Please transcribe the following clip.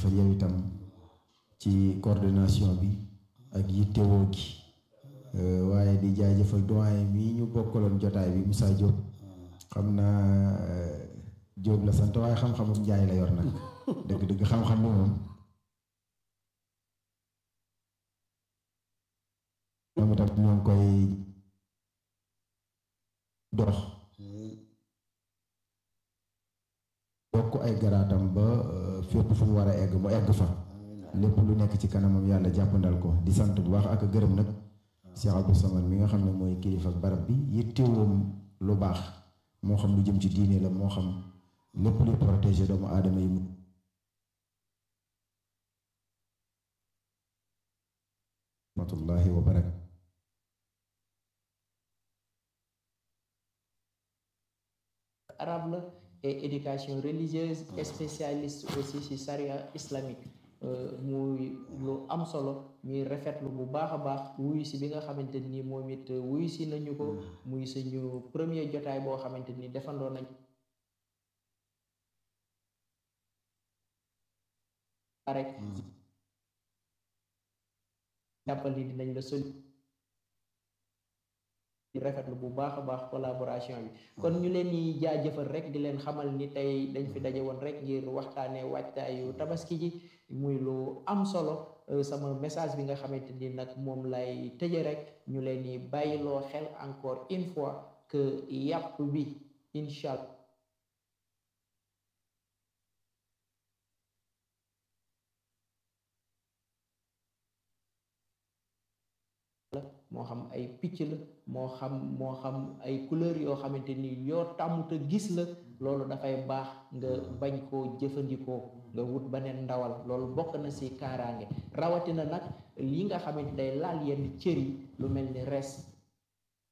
jaajëfal yow itam ci coordination bi ak yittewoo gi waaye di jaajëfal doyen mii ñu bokkaloon jotaay bi Moussa Diop xam naa Diop la sant waaye xam-xamum njaay la yor nag dëgg-dëgg xam-xam bi moom moom itam ñoo ngi koy dox bokk ay garaatam ba fépp fu mu war a egg mu egg fa lépp lu nekk ci kanamam yàlla jàppandal ko di sant bu baax ak gërëm nag Cheikh Abdou Samad mi nga xam ne mooy kilifa barab bi yittewoom lu baax moo xam lu jëm ci diine la moo xam lépp luy protéger doomu aadama yi mu rahmatullahi wa barak arabe la et éducation religieuse et spécialiste aussi ci charia islamique muy lu am solo ñuy rafetlu bu baax a baax wuyu si bi nga xamante ni moom it wuyu si nañu ko muy suñu premier jotaay boo xamante ni defandoo nañ rek jàppal ni dinañ la soli di rafetlu bu baax a baax collaboration bi kon ñu leen di jaajëfal rek di leen xamal ni tey dañ fi daje woon rek ngir waxtaanee waajtaayu tabaski ji muy lu am solo sama message bi nga xamante ni nag moom lay tëje rek ñu leen di bàyyiloo xel encore une fois que yàpp bi incha allah moo xam ay picc la moo xam moo xam ay couleur yoo xamante ni yoo tàmmut a gis la loolu dafay baax nga bañ koo jëfandikoo nga wut beneen ndawal loolu bokk na ci kaaraange rawatina nag li nga xamante day laal yenn cër yi lu mel ni res